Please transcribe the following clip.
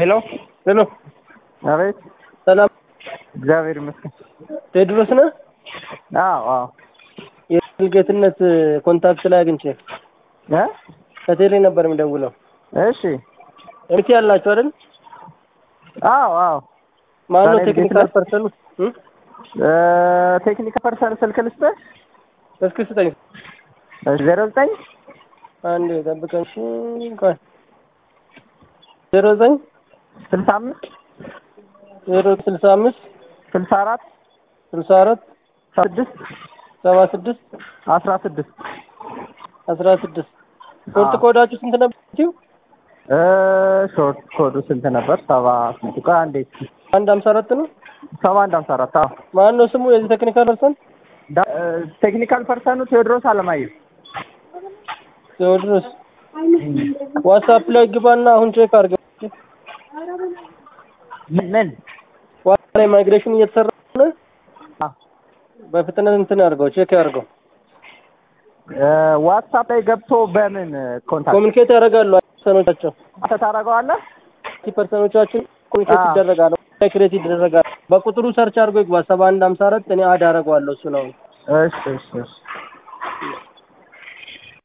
ሄሎ ሄሎ፣ አቤት። ሰላም እግዚአብሔር ይመስገን። ቴድሮስ ነህ? አዎ አዎ። የጌትነት ኮንታክት ላይ አግኝቼ እ ከቴሌ ነበር የሚደውለው። እሺ። ኤምቲ ያላችሁ አይደል? አዎ አዎ። ማነው ዛሬ ቴክኒካል ጌትነት? ፐርሰኑ? እ? እ ቴክኒካል ፐርሰን ስልክ ልስጥህ? እስኪ ስጠኝ። እሺ፣ ዜሮ ዘጠኝ አንዴ ጠብቀኝ። እሺ፣ ቆይ ዜሮ ዘጠኝ ስልሳ አምስት ዜሮ ስልሳ አምስት ስልሳ አራት ስልሳ አራት ስድስት ሰባ ስድስት አስራ ስድስት አስራ ስድስት ሾርት አዎ። ኮዳችሁ ስንት ነበር? እ ሾርት ኮዱ ስንት ነበር? ሰባ ስንት? ቆይ አንዴ እስኪ አንድ ሀምሳ አራት ነው። ሰባ አንድ ሀምሳ አራት አዎ። ማን ነው ስሙ የዚህ ቴክኒካል ፐርሰን? ዳ- እ ቴክኒካል ፐርሰኑ ቴዎድሮስ አለማየሁ። ቴዎድሮስ ዋትስአፕ ላይ ግባና አሁን ቼክ አድርገው። ምን ምን? ዋትስአፕ ላይ ማይግሬሽን እየተሰራ ነው። አ በፍጥነት እንትን አድርገው ቼክ አድርገው። እ ዋትሳፕ ላይ ገብቶ በምን ኮንታክት ኮሚኒኬት ያደርጋሉ ፐርሰኖቻቸው አንተ ታደርገዋለህ? ፐርሰኖቻችን ኮሚኒኬት አዎ። ይደረጋሉ፣ ክሬት ይደረጋሉ። በቁጥሩ ሰርች አድርጎ ይግባ ሰባ አንድ ሀምሳ አራት እኔ አድ አደርገዋለሁ እሱ ነው። እሺ እሺ እሺ